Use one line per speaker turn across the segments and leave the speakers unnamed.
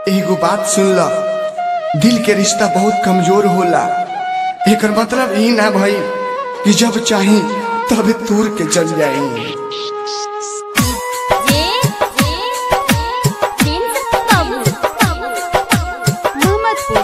एगो बात सुन ल दिल के रिश्ता बहुत कमजोर होला एकर मतलब ई ना भई कि जब चाही तब तूर के चल जाई
ये ये प्रिंस बाबू मोहम्मदपुर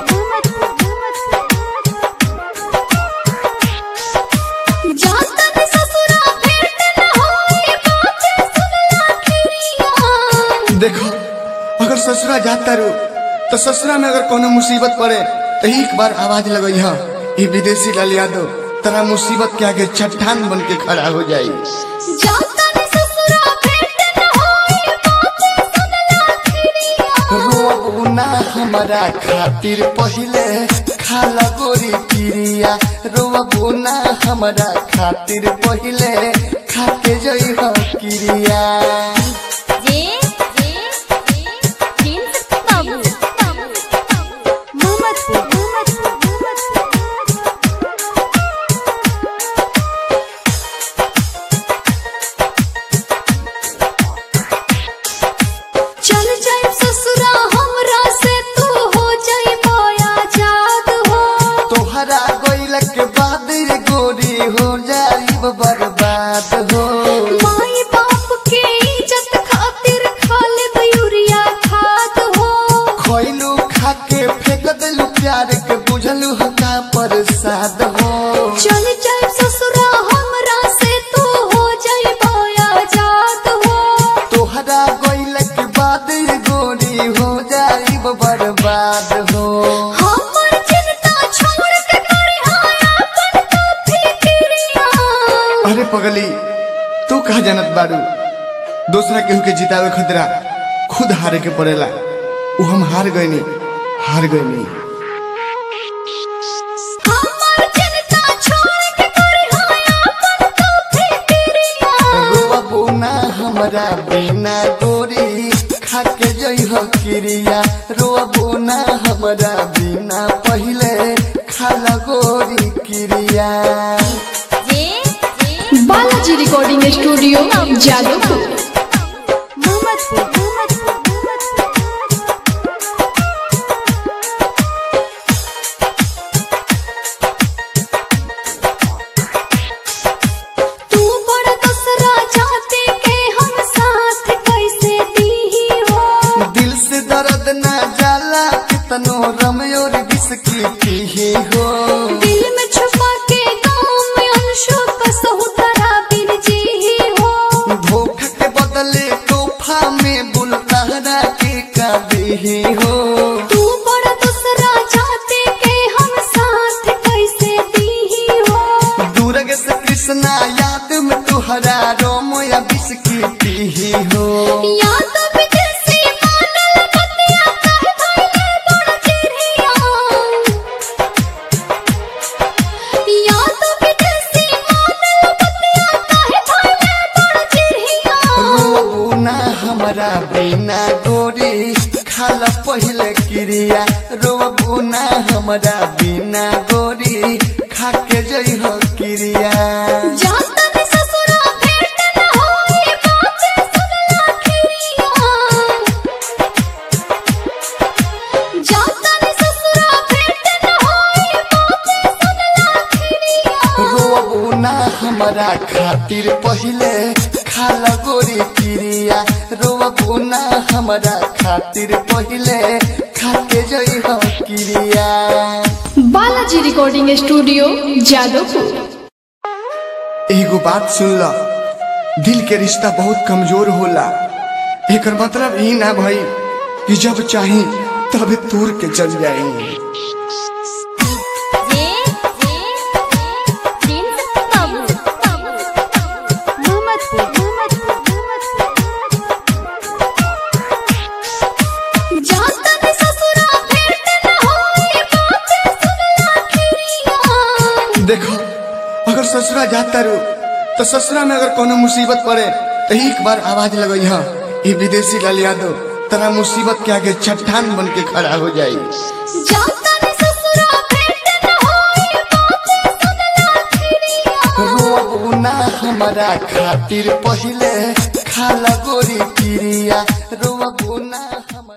जाता ने ससुरा भेंट न होई बातें सुनला खिरिया
देखो अगर ससुरा जाता रू तो ससुरा में अगर कोनो मुसीबत पड़े तो एक बार आवाज लगई हा ये विदेशी लाल यादव तेरा मुसीबत के आगे चट्टान बन के खड़ा हो जाई
जाता ने ससुरा भेंट न होई बातें सुनला खिरिया
रोना हमारा खातिर पहिले खाला गोरी पिरिया रोना हमारा खातिर पहिले खाके जई हो किरिया
ये ये प्रिंस बाबू मोहम्मदपुर चल जाए ससुरा हमरा से तू हो जाए माया जाद हो
तोहरा गइल के बाद रे गोरी हो जाई बर्बाद हो
माई बाप के इज्जत खातिर खा ले बयूरिया खाद हो
खइलू खाके फेंक देलू प्यार के बुझलू हो का प्रसाद हो
चल जाए ससुरा हमरा से तू हो जाए माया जाद हो
तोहरा गइल के बाद रे गोरी हो जाई बर्बाद हो
हमर चिंता छोड़ के करे हाया अपन तो फिक्रिया
अरे पगली तू कहा जानत बारू दूसरा केहू के जितावे खतरा खुद हारे के पड़ेला उ हम हार गईनी हार गईनी
हमर चिंता छोड़ के करे हाया अपन तो फिक्रिया
रोवा बोना हमरा बिना गोरी खाके जई हो किरिया रोवा बोना हमरा बिना पहिले खाला गोरी किरिया
ये
बालाजी रिकॉर्डिंग स्टूडियो जादवपुर
मोहम्मदपुर तू बड़ा दूसरा चाहते के हम साथ कैसे दी हो
दिल से दर्द ना जाला कितनो रमयोर बिस्की पीही हो
दिल में छुपा के गाँव में अंशों का सहुतरा बिन जी ही हो
धोखा के बदले तोहफा में बुलतारा के काबी हो
तू बड़ा दूसरा चाहते के हम साथ कैसे दी हो
दूरग से कृष्णा याद में तुहरा रोम या बिस्की पीही हो
या तो विदेशी मानल बतिया कहे भइले बड़ चिड़िया या तो विदेशी मानल बतिया कहे भइले बड़ चिड़िया
रोबुना हमरा बिना गोरी खाला पहिले क्रिया रोबुना हमरा बिना गोरी खाके जई हो क्रिया
जाता ने ससुरा भेंट न होई बातें सुनला खिरिया जाता ने ससुरा भेंट न होई बातें सुनला खिरिया
रोबुना हमरा खातिर पहिले खाला गोरी क्रिया रोबुना हमरा खातिर पहिले खाके जई हो क्रिया
बालाजी रिकॉर्डिंग स्टूडियो जादवपुर
एगो बात सुन ल दिल के रिश्ता बहुत कमजोर होला एकर मतलब ई ना भई कि जब चाही तब तूर के चल जाई
ये ये प्रिंस बाबू मोहम्मदपुर जाता ने ससुरा भेंट न होई बातें सुनला खिरिया
देखो अगर ससुरा जाता रू तो ससुरा में अगर कोनो मुसीबत पड़े तो एक बार आवाज लगई हा ये विदेशी लाल यादव तेरा मुसीबत के आगे चट्टान बन के खड़ा हो जाई
जाता ने ससुरा भेंट न होई बातें सुनला खिरिया
रोबुना हमारा खातिर पहिले खाला गोरी